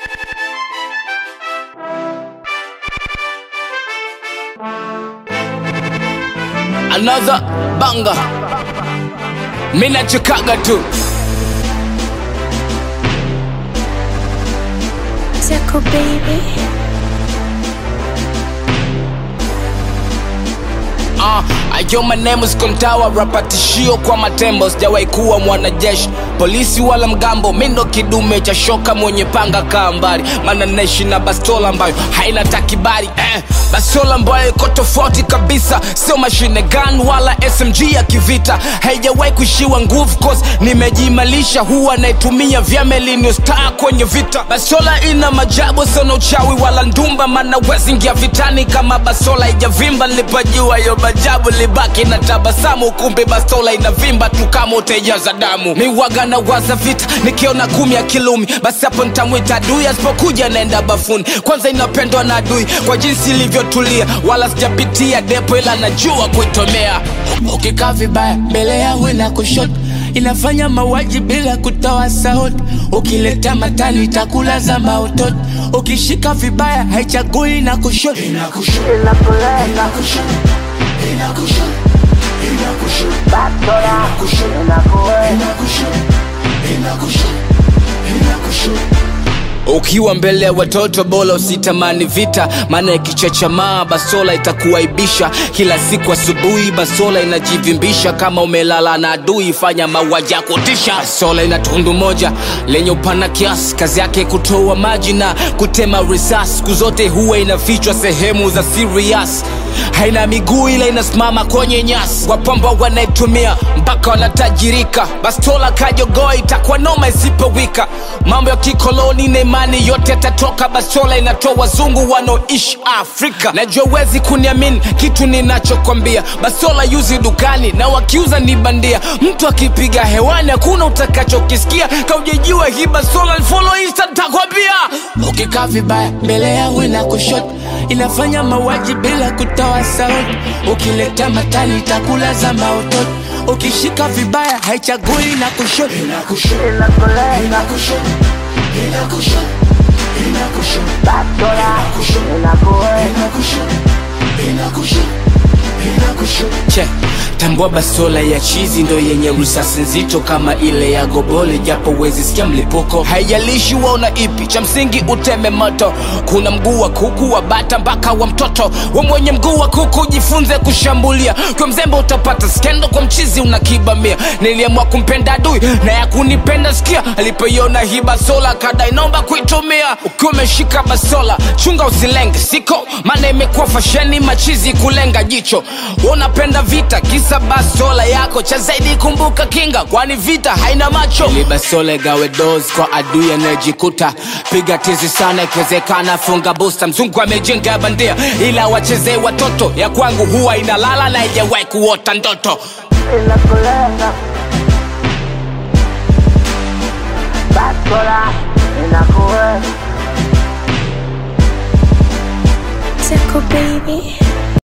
another banga mina chikaga tu Zeko baby. Uh, ayo maneno sikontawa rapatishio kwa matembo sijawahi kuwa mwanajeshi polisi wala mgambo mindo kidume cha shoka mwenye panga kaa mbali maana naishi na bastola ambayo haina takibari eh, bastola ambayo iko tofauti kabisa sio mashine gun wala smg ya kivita haijawahi kuishiwa nguvu cause nimejimalisha huwa naitumia vyamelinio star kwenye vita bastola ina majabu sona uchawi wala ndumba maana wezingia vitani kama bastola ijavimba nilipojua yo majabu libaki na tabasamu kumbe bastola inavimba tu kama utejaza damu miwaga na waza vita nikiona kumi ya kilumi basi hapo nitamwita adui asipokuja naenda bafuni kwanza inapendwa na adui kwa jinsi ilivyotulia wala sijapitia depo ila najua kuitomea ukikaa vibaya mbele yangu na kushoto inafanya mauaji bila kutoa sauti ukileta matani itakula za mautoto ukishika vibaya haichagui na kushoto ukiwa mbele ya watoto bora usitamani vita maana ikichachamaa basola itakuaibisha kila siku asubuhi basola inajivimbisha kama umelala na adui fanya mauaji ya kutisha basola ina tundu moja lenye upana kiasi kazi yake kutoa maji na kutema risasi siku zote huwa inafichwa sehemu za serious haina miguu ila inasimama kwenye nyasi wapamba wanaitumia mpaka wanatajirika bastola kajogoa itakuwa noma isipowika mambo ya kikoloni na imani yote yatatoka bastola inatoa wazungu wanaoishi afrika najua wezi kuniamini kitu ninachokwambia bastola yuzi dukani na wakiuza ni bandia mtu akipiga hewani hakuna utakachokisikia kaujejua hii bastola follow insta nitakwambia ukikaa vibaya mbele yangu na kushoto inafanya mauaji bila kutoa sauti ukileta matani itakula za maototo ukishika vibaya haichagui na kushoto che tambua basola ya chizi ndo yenye risasi nzito kama ile ya gobole japo wezi sikia mlipuko haijalishi waona ipi cha msingi uteme moto kuna mguu wa kuku wa bata mpaka wa mtoto we mwenye mguu wa kuku jifunze kushambulia kwa mzembe utapata skendo kwa mchizi unakibamia niliamua kumpenda adui na ya kunipenda sikia alipoiona hii basola kada inaomba kuitumia ukiwa umeshika basola chunga usilenge siko maana imekuwa fasheni machizi kulenga jicho unapenda vita kisa basola yako cha zaidi kumbuka kinga kwani vita haina macho ili basola gawe dos kwa adui anayejikuta piga tizi sana ikiwezekana funga busta mzungu amejenga bandia ila wachezee watoto ya kwangu huwa inalala na ijawahi kuota ndoto inakulenga bastola inakuwe Zeko baby.